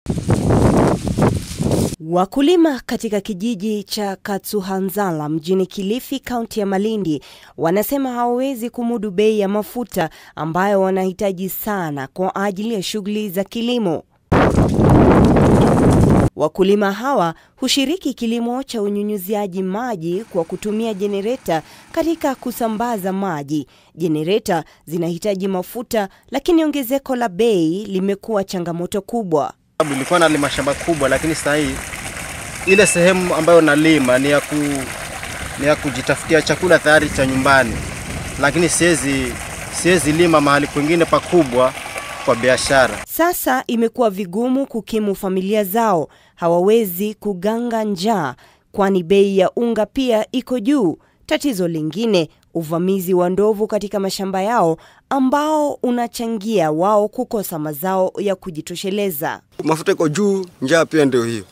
Wakulima katika kijiji cha Katsuhanzala mjini Kilifi, kaunti ya Malindi, wanasema hawawezi kumudu bei ya mafuta ambayo wanahitaji sana kwa ajili ya shughuli za kilimo. Wakulima hawa hushiriki kilimo cha unyunyuziaji maji kwa kutumia jenereta katika kusambaza maji. Jenereta zinahitaji mafuta, lakini ongezeko la bei limekuwa changamoto kubwa. Nilikuwa nalima shamba kubwa, lakini sasa hii ile sehemu ambayo nalima ni ya, ku, ni ya kujitafutia chakula tayari cha nyumbani, lakini siwezi siwezi lima mahali kwingine pakubwa kwa biashara. Sasa imekuwa vigumu kukimu familia zao, hawawezi kuganga njaa, kwani bei ya unga pia iko juu. Tatizo lingine, uvamizi wa ndovu katika mashamba yao ambao unachangia wao kukosa mazao ya kujitosheleza. Mafuta iko juu, njaa pia ndio hiyo.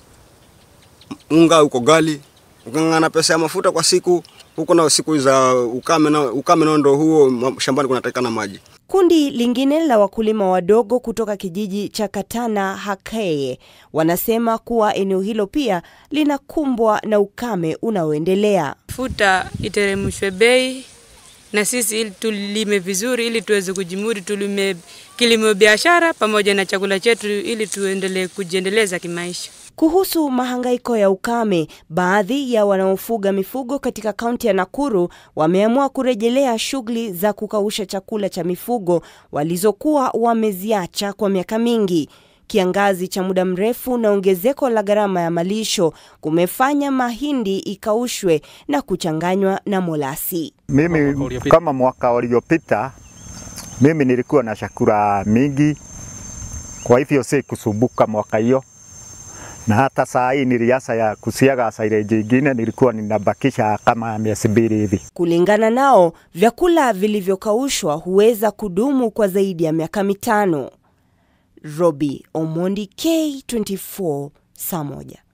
Unga uko gali, ukang'ang'ana pesa ya mafuta kwa siku, huko na siku za ukame na ukame nao ndio huo, shambani kunatakikana maji. Kundi lingine la wakulima wadogo kutoka kijiji cha Katana Hakeye wanasema kuwa eneo hilo pia linakumbwa na ukame unaoendelea. Futa iteremshwe bei na sisi ili tulime vizuri, ili tuweze kujimudu, tulime kilimo biashara pamoja na chakula chetu, ili tuendelee kujiendeleza kimaisha. Kuhusu mahangaiko ya ukame, baadhi ya wanaofuga mifugo katika kaunti ya Nakuru wameamua kurejelea shughuli za kukausha chakula cha mifugo walizokuwa wameziacha kwa miaka mingi. Kiangazi cha muda mrefu na ongezeko la gharama ya malisho kumefanya mahindi ikaushwe na kuchanganywa na molasi. Mimi kama mwaka uliopita, mimi nilikuwa na chakula mingi, kwa hivyo si kusumbuka mwaka hiyo na hata saa hii niliasa ya kusiaga silage ingine nilikuwa ninabakisha kama miezi mbili hivi. Kulingana nao, vyakula vilivyokaushwa huweza kudumu kwa zaidi ya miaka mitano. Robi Omondi, K24, saa moja.